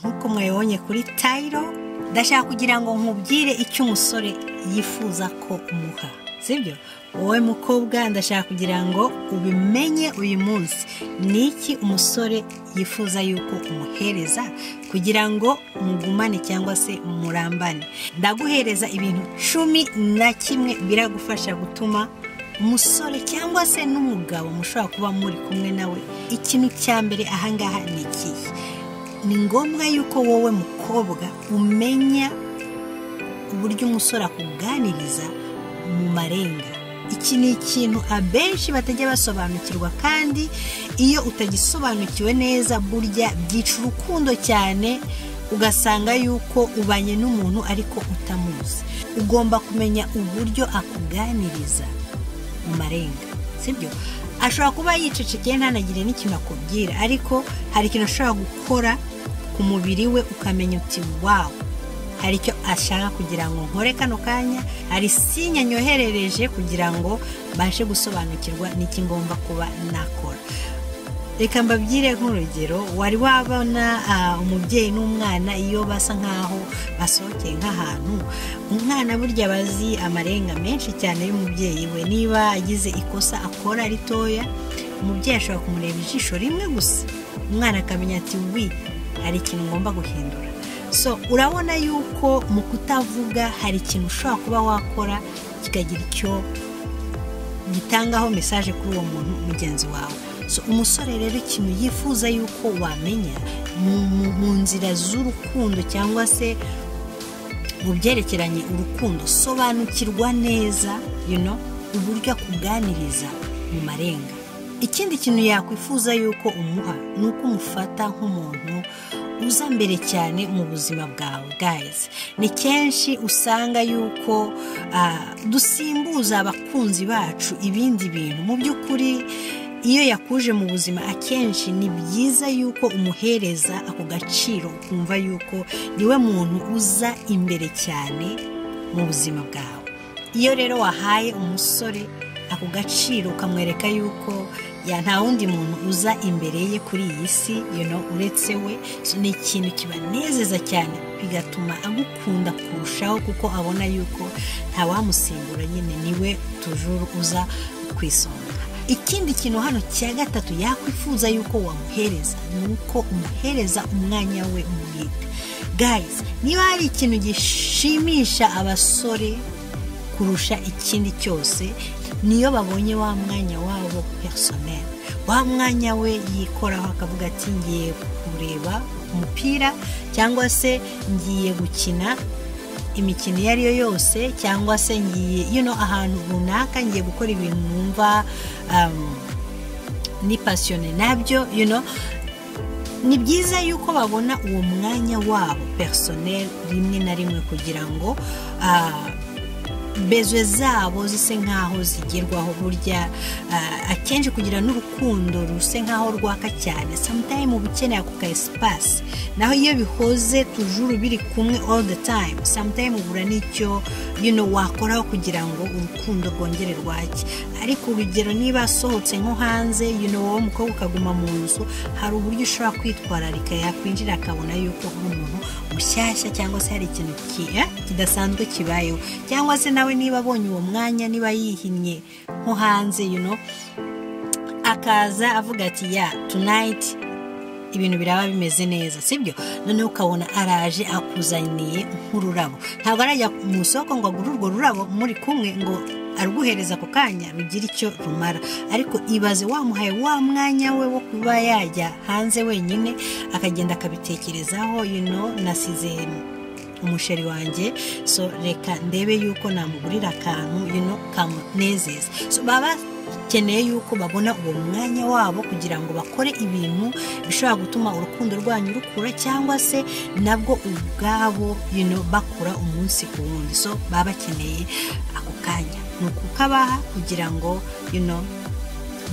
nk'uko mwayoboye kuri tayiro ndashaka kugira ngo nkubwire icyo umusore yifuza ko umuha sibyo wowe mukobwa ndashaka kugira ngo ubimenye uyu munsi ni iki umusore yifuza yuko umuhereza kugira ngo mugumane cyangwa se murambane ndaguhereza ibintu cumi na kimwe biragufasha gutuma umusore cyangwa se n'umugabo mushobora kuba muri kumwe nawe ikintu cya mbere ahangaha ni ikihe ni ngombwa yuko wowe mukobwa umenya uburyo umusore akuganiriza mu marenga iki ni ikintu abenshi batajya basobanukirwa kandi iyo utagisobanukiwe neza burya byica urukundo cyane ugasanga yuko ubanye n'umuntu ariko utamuzi ugomba kumenya uburyo akuganiriza mu marenga sibyo ashobora kuba yicecekeye ntanagire n'ikintu akubwira ariko hari ikintu ashobora gukora ku mubiri we ukamenya uti wawu hari icyo ashaka kugira ngo nkore kano kanya hari sinya nyoherereje kugira ngo mbashe gusobanukirwa n'iki ngomba kuba nakora reka mbabwire nk'urugero wari wabona ah, umubyeyi n'umwana iyo basa nk'aho basohokeye nk'ahantu umwana burya aba azi amarenga menshi cyane y'umubyeyi we niba agize ikosa akora ritoya umubyeyi ashobora kumureba ijisho rimwe gusa umwana akamenya ati wi hari ikintu ngomba guhindura so urabona yuko mu kutavuga hari ikintu ushobora kuba wakora kikagira icyo gitangaho mesaje kuri uwo muntu mugenzi wawe so umusore rero ikintu yifuza yuko wamenya mu- mu- mu nzira z'urukundo cyangwa se mu byerekeranye urukundo sobanukirwa neza you know, uburyo akuganiriza mu marenga ikindi kintu yakwifuza yuko umuha ni uko umufata nk'umuntu uza mbere cyane mu buzima bwawe gayizi ni kenshi usanga yuko ah, dusimbuza abakunzi bacu ibindi bintu mu by'ukuri iyo yakuje mu buzima akenshi ni byiza yuko umuhereza ako gaciro ukumva yuko niwe muntu uza imbere cyane mu buzima bwawe iyo rero wahaye umusore ako gaciro ukamwereka yuko ya nta wundi muntu uza imbere ye kuri iyi si you know, uretse we so, ni ikintu kibanezeza cyane bigatuma agukunda kurushaho kuko abona yuko ntawamusimbura nyine niwe tujuru uza ku isonga ikindi kintu hano cya gatatu yakwifuza yuko wamuhereza ni uko umuhereza umwanya we umwite guys niba hari ikintu gishimisha abasore kurusha ikindi cyose niyo babonye wa mwanya wabo personel wa mwanya we yikoraho akavuga ati ngiye kureba umupira cyangwa se ngiye gukina imikino iyo ari yo yose cyangwa se ngiye you know, ahantu runaka ngiye gukora ibintu numva um, ni pasiyone nabyo you know, ni byiza yuko babona uwo mwanya wabo personel rimwe na rimwe kugira ngo ah, bezwe zabo zise nk'aho zigerwaho burya ah, akenshi kugira n'urukundo ruse nk'aho rwaka cyane sometime uba ukeneye ako ka esipasi naho iyo bihoze tujuru biri kumwe all the time sometime ubura n'icyo you know, wakoraho kugira ngo urukundo rwongere rwake ariko urugero niba asohotse nko hanze you know, wowe umukobwa ukaguma mu nzu hari uburyo ushobora kwitwararika yakwinjira akabona yuko uri umuntu mushyashya cyangwa se hari ikintu ki- eh, kidasanzwe kibayeho cyangwa se nawe niba abonye uwo mwanya niba yihinnye nko hanze you know, akaza avuga ati ya tunayiti ibintu biraba bimeze neza sibyo noneho ukabona araje akuzaniye nk'ururabo ntabwo arajya mu isoko ngo agure urwo rurabo muri kumwe ngo aruguhereza ako kanya rugira icyo rumara ariko ibaze wamuhaye wa mwanya we wo kuba yajya hanze wenyine akagenda akabitekerezaho you know, nasize umusheri wanjye so reka ndebe yuko namugurira akantu you know, kamunezeza so baba bakeneye yuko babona uwo mwanya wabo kugira ngo bakore ibintu bishobora gutuma urukundo rwanyu rukura cyangwa se nabwo ubwabo you know, bakura umunsi ku wundi so baba bakeneye ako kanya ni ukukabaha kugira ngo you know,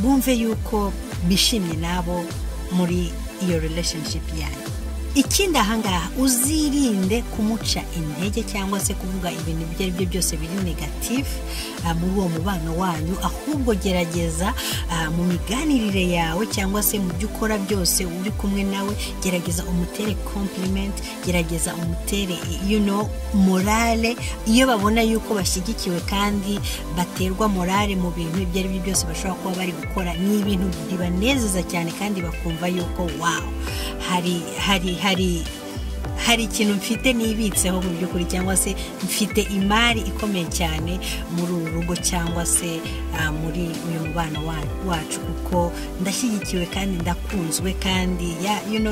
bumve yuko bishimye nabo muri iyo relationship yanyu ikindi ahangaha uzirinde kumuca intege cyangwa se kuvuga ibintu ibyo ari byo byose biri negatifu muri uwo mubano wanyu ahubwo gerageza mu miganirire yawe cyangwa se mu byo ukora byose uri kumwe nawe gerageza umutere kompurimenti gerageza umutere yuno morale iyo babona yuko bashyigikiwe kandi baterwa morale mu bintu ibyo ari byo byose bashobora kuba bari gukora ni ibintu bibanezeza cyane kandi bakumva yuko wawo hari hari hari hari ikintu mfite nibitseho mu by'ukuri cyangwa se mfite imari ikomeye cyane muri uru rugo cyangwa se muri uyu mubano wacu kuko ndashyigikiwe kandi ndakunzwe kandi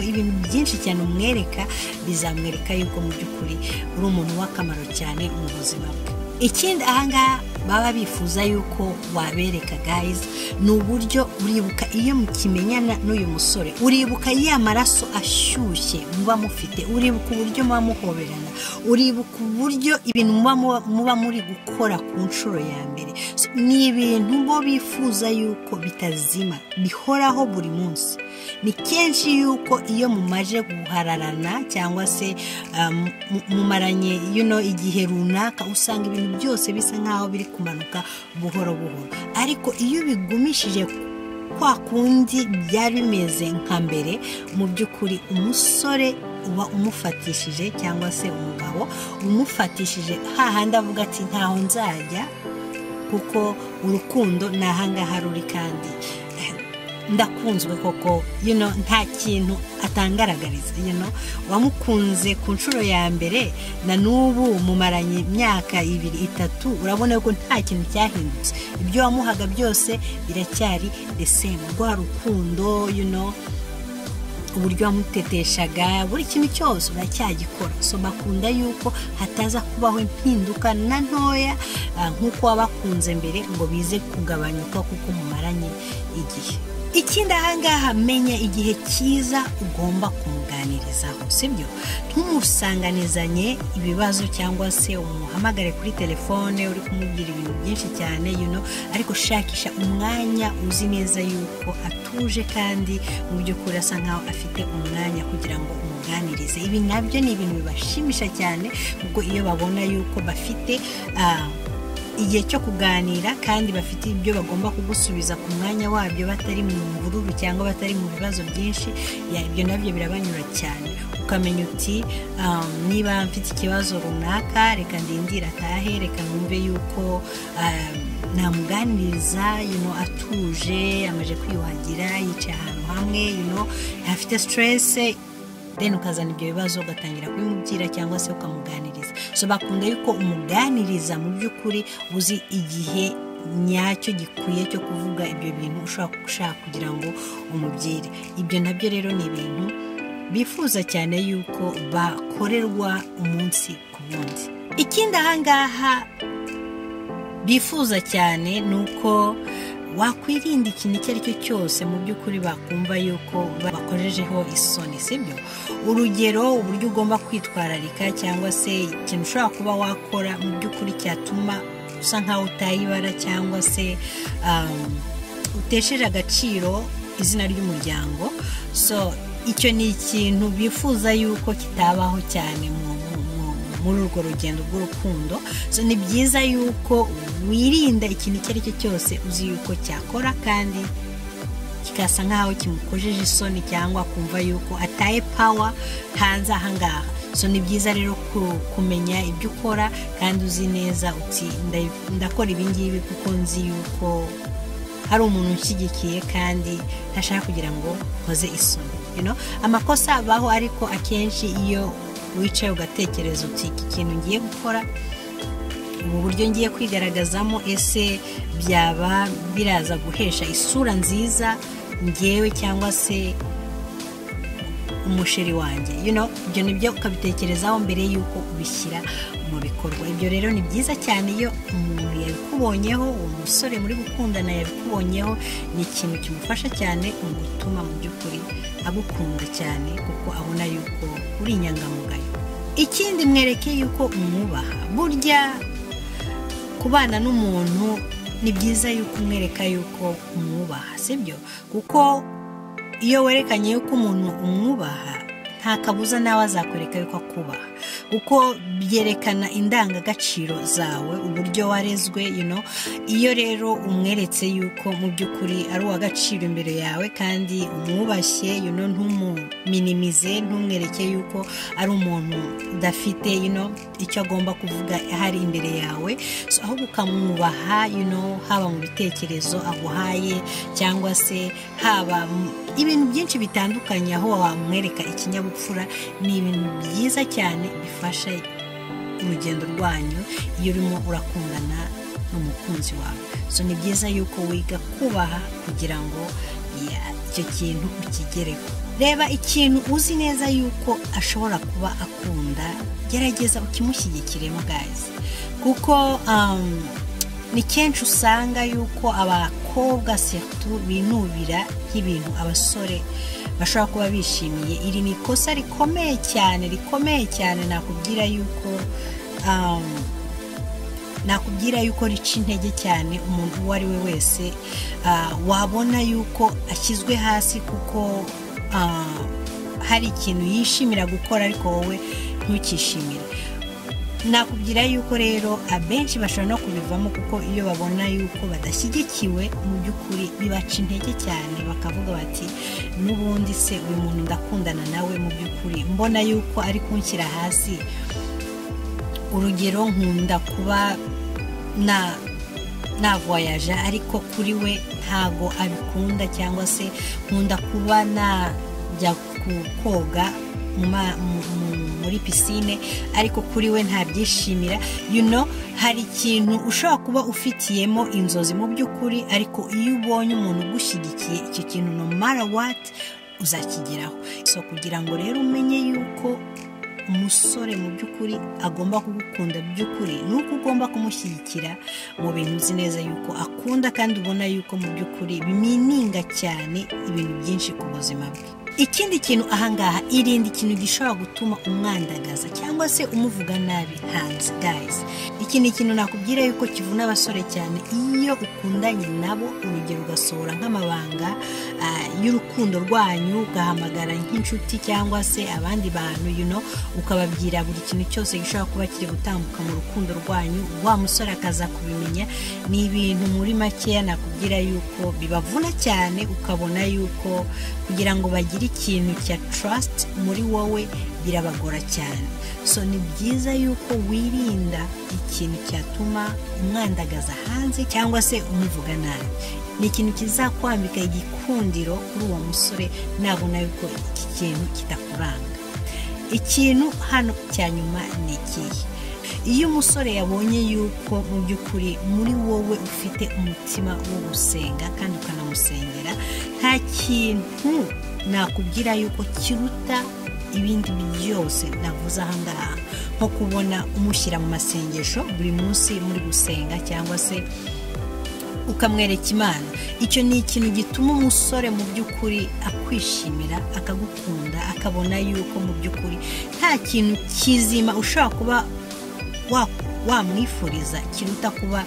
ibintu byinshi cyane umwereka bizamwereka yuko mu by'ukuri uri umuntu w'akamaro cyane mu buzima bwe ikindi ahangaha baba bifuza yuko wabereka gayizi ni uburyo uribuka iyo mukimenyana n'uyu musore uribuka ya maraso ashyushye muba mufite uribuka uburyo muba muhoberana uribuka uburyo ibintu muba muri gukora ku nshuro ya mbere ni ibintu bo bifuza yuko bitazima bihoraho buri munsi ni kenshi yuko iyo mumaje guhararana cyangwa se mumaranye yuno igihe runaka usanga ibintu byose bisa nk'aho biri kumanuka buhoro buhoro ariko iyo bigumishije kwa kundi byari bimeze nka mbere mu by'ukuri umusore uba umufatishije cyangwa se umugabo umufatishije hahandi avuga ati ntaho nzajya kuko urukundo ni ahangaha ruri kandi ndakunzwe koko nta kintu atangaragariza wamukunze ku nshuro ya mbere na n'ubu mumaranye imyaka ibiri itatu urabona ko nta kintu cyahindutse ibyo wamuhaga byose biracyari desemu rwa rukundo uburyo wamuteteshaga buri kintu cyose uracyagikora so bakunda yuko hataza kubaho impinduka na ntoya nk'uko wabakunze mbere ngo bize kugabanyuka kuko mumaranye igihe ikindi ahangaha menya igihe cyiza ugomba kumuganirizaho sibyo ntumusanganizanye ibibazo cyangwa se umuhamagare kuri telefone uri kumubwira ibintu byinshi cyane yuno ariko shakisha umwanya uzi neza yuko atuje kandi mu by'ukuri asa nkaho afite umwanya kugira ngo umuganirize ibi nabyo ni ibintu bibashimisha cyane kuko iyo babona yuko bafite igihe cyo kuganira kandi bafite ibyo bagomba kugusubiza ku mwanya wabyo batari mu mvururu cyangwa batari mu bibazo byinshi ibyo nabyo birabanyura cyane ukamenya uti niba mfite ikibazo runaka reka ndindire atahe reka numve yuko namuganiriza atuje amaze kwiyuhagira yicaye ahantu hamwe afite siterese deni ukazana ibyo bibazo ugatangira kubimubwira cyangwa se ukamuganiriza so bakunda yuko umuganiriza mu by'ukuri uzi igihe nyacyo gikwiye cyo kuvuga ibyo bintu ushobora gushaka kugira ngo umubwire ibyo nabyo rero ni ibintu bifuza cyane yuko bakorerwa umunsi ku munsi ikindi ahangaha bifuza cyane ni uko wakwirinda ikintu icyo ari cyo cyose mu by'ukuri bakumva yuko bakojejeho isoni sibyo urugero uburyo ugomba kwitwararika cyangwa se ikintu ushobora kuba wakora mu by'ukuri cyatuma usa nkaho utayibara cyangwa se utesheje agaciro izina ry'umuryango so icyo ni ikintu bifuza yuko kitabaho cyane mu muri urwo rugendo rw'urukundo so ni byiza yuko wirinda ikintu icyo ari cyo cyose uzi yuko cyakora kandi kigasa nk'aho kimukojeje isoni cyangwa kumva yuko ataye pawa hanze ahangaha so ni byiza rero kumenya ibyo ukora kandi uzi neza uti ndakora ibingibi kuko nzi yuko hari umuntu ushyigikiye kandi ntashaka kugira ngo nkoze isoni amakosa abaho ariko akenshi iyo wicaye ugatekereza uti iki kintu ngiye gukora ubu buryo ngiye kwigaragazamo ese byaba biraza guhesha isura nziza ngewe cyangwa se umusheri wanjye ibyo ni byo ukabitekerezaho mbere y'uko ubishyira mu bikorwa ibyo rero ni byiza cyane iyo umuntu yabikubonyeho uwo musore muri gukundana yabikubonyeho ni ikintu kimufasha cyane mu gutuma mu by'ukuri agukunda cyane kuko abona yuko uri inyangamugayo ikindi mwereke yuko umwubaha burya kubana n'umuntu ni byiza yuko umwereka yuko umwubaha sibyo kuko iyo werekanye yuko umuntu umwubaha nta kabuza nawe azakwereka yuko akubaha kuko byerekana indangagaciro zawe uburyo warezwe you know. iyo rero umweretse yuko mu by'ukuri ari uw'agaciro imbere yawe kandi umwubashye you know, ntumuminimize ntumwereke yuko ari umuntu udafite you know, icyo agomba kuvuga ahari imbere yawe so ahubwo ukamwubaha you know, haba mu bitekerezo aguhaye cyangwa se haba mu- ibintu byinshi bitandukanye aho wamwereka ikinyabupfura ni ibintu byiza cyane bifasha urugendo rwanyu iyo urimo urakundana n'umukunzi wawe so ni byiza yuko wiga kubaha kugira ngo ya, icyo kintu ukigereho reba ikintu uzi neza yuko ashobora kuba akunda gerageza ukimushyigikiremo gazi kuko um, ni kenshi usanga yuko abakobwa setu binubira nk'ibintu abasore bashobora kuba bishimiye iri ni ikosa rikomeye cyane rikomeye cyane nakubwira yuko um, nakubwira yuko rica intege cyane umuntu uwo ari we wese ah, wabona yuko ashyizwe hasi kuko ah, hari ikintu yishimira gukora ariko wowe ntukishimire nakubwira yuko rero abenshi bashobora no kubivamo kuko iyo babona yuko badashyigikiwe mu by'ukuri bibaca intege cyane bakavuga bati n'ubundi se uyu muntu ndakundana nawe mu by'ukuri mbona yuko ari kunshyira hasi urugero nkunda kuba na navoyaja ariko kuri we ntabwo abikunda cyangwa se nkunda kuba najya ku koga mu ma- mu- mu- muri pisine ariko kuri we ntabyishimira you know hari ikintu ushobora kuba ufitiyemo inzozi mu by'ukuri ariko iyo ubonye umuntu ugushyigikiye icyo kintu no mara wati uzakigeraho so kugira ngo rero umenye yuko umusore mu by'ukuri agomba kugukunda by'ukuri ni uko ugomba kumushyigikira mu bintu uzi neza yuko akunda kandi ubona yuko mu by'ukuri bimininga cyane ibintu byinshi ku buzima bwe ikindi kintu ahangaha irinde ikintu gishobora gutuma umwandagaza cyangwa se umuvuga nabi hanze gayizi iki ni ikintu nakubwira yuko kivuna abasore cyane iyo ukundanye nabo urugero ugasohora nk'amabanga ah, y'urukundo rwanyu ugahamagara nk'inshuti cyangwa se abandi bantu you know, ukababwira buri kintu cyose gishobora kuba kiri gutambuka mu rukundo rwanyu wa musore akaza kubimenya ni ibintu muri makeya nakubwira yuko bibavuna cyane ukabona yuko kugira ngo bagire ikintu cya trust muri wowe birabagora cyane so ni byiza yuko wirinda ikintu cyatuma umwandagaza hanze cyangwa se umuvuga nabi ni ikintu kizakwambika igikundiro kuri uwo musore nabona yuko iki kintu kitakuranga ikintu hano cya nyuma ni ikihe iyo umusore yabonye yuko mu by'ukuri muri wowe ufite umutima wo gusenga kandi ukanamusengera nta kintu nakubwira yuko kiruta ibindi byose navuze ahangaha nko kubona umushyira mu masengesho buri munsi muri gusenga cyangwa se ukamwereka imana icyo ni ikintu gituma umusore mu by'ukuri akwishimira akagukunda akabona yuko mu by'ukuri nta kintu kizima ushobora kuba wa- wamwifuriza kiruta kuba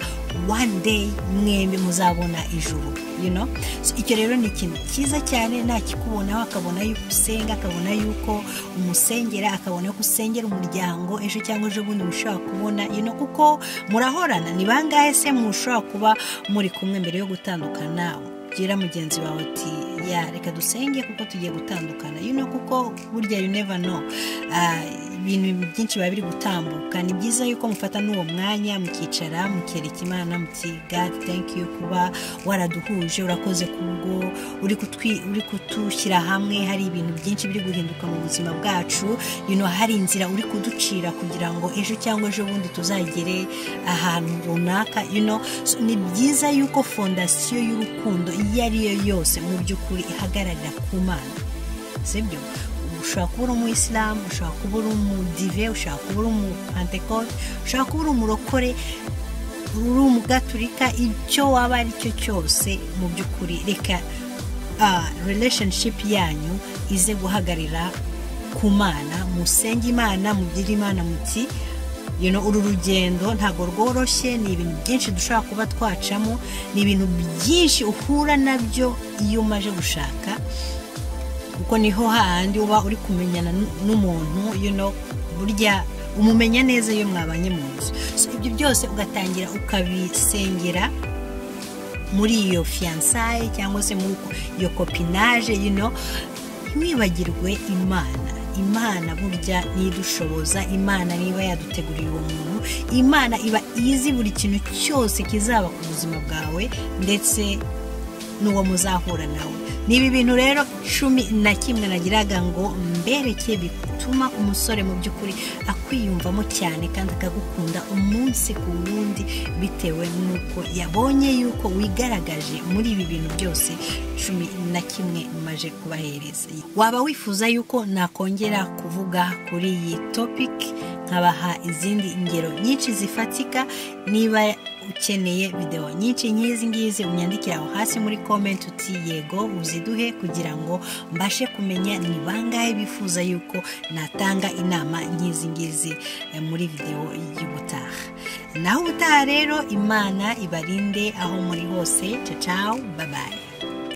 one day mwembi muzabona ijuru you know? so, icyo rero ni ikintu cyiza cyane nakikubonaho akabona yuko usenga akabona yuko umusengera akabona yuko usengera umuryango ejo cyangwa ejo bundi mushobora kubona you know, kuko murahorana ni bangahe se mushobora kuba muri kumwe mbere yo gutandukana ubwira mugenzi wawe ati ya reka dusenge kuko tugiye gutandukana you know, kuko burya you never know Ah, ibintu byinshi biba biri gutambuka ni byiza yuko mufata n'uwo mwanya mukicara mukereka imana muti god thank you kuba waraduhuje urakoze kubwo uri kutwi- uri kutushyira hamwe hari ibintu byinshi biri guhinduka mu buzima bwacu you know, hari inzira uri kuducira kugira ngo ejo cyangwa ejo bundi tuzagere ahantu runaka you know. so, ni byiza yuko fondasiyo y'urukundo iyo ariyo yose mu by'ukuri ihagararira ku mana sibyo ushobora kuba uri umuyisilamu ushobora kuba uri umudive ushobora kuba uri umupantekote ushobora kuba uri umurokore uri umugaturika icyo waba ari cyo cyose mu by'ukuri reka ah, relationship yanyu ize guhagarira ku mana musenge imana mugire imana muti you know, uru rugendo ntabwo rworoshye ni ibintu byinshi dushobora kuba twacamo ni ibintu byinshi uhura nabyo iyo umaze gushaka kuko niho hahandi uba uri kumenyana n'umuntu burya umumenya neza iyo mwabanye mu nzu ibyo byose ugatangira ukabisengera muri iyo fiyansaye cyangwa se muri iyo kopinaje yino ntiwibagirwe imana imana burya nidushoboza imana niba yaduteguriye uwo muntu imana iba izi buri kintu cyose kizaba ku buzima bwawe ndetse n'uwo muzahura nawe ni ibi bintu rero cumi na kimwe nagiraga ngo mbereke bituma umusore mu by'ukuri akwiyumvamo cyane kandi akagukunda umunsi ku wundi bitewe n'uko yabonye yuko wigaragaje muri ibi bintu byose cumi na kimwe maje kubahereza waba wifuza yuko nakongera kuvuga kuri iyi topiki nkabaha izindi ngero nyinshi zifatika niba ukeneye videwo nyinshi nk'izi ngizi unyandikira aho hasi muri komenti uti yego uziduhe kugira ngo mbashe kumenya ni bangahe bifuza yuko natanga inama nk'izi ngizi muri videwo y'ubutaha naho ubutaha rero imana ibarinde aho muri hose cacawu babaye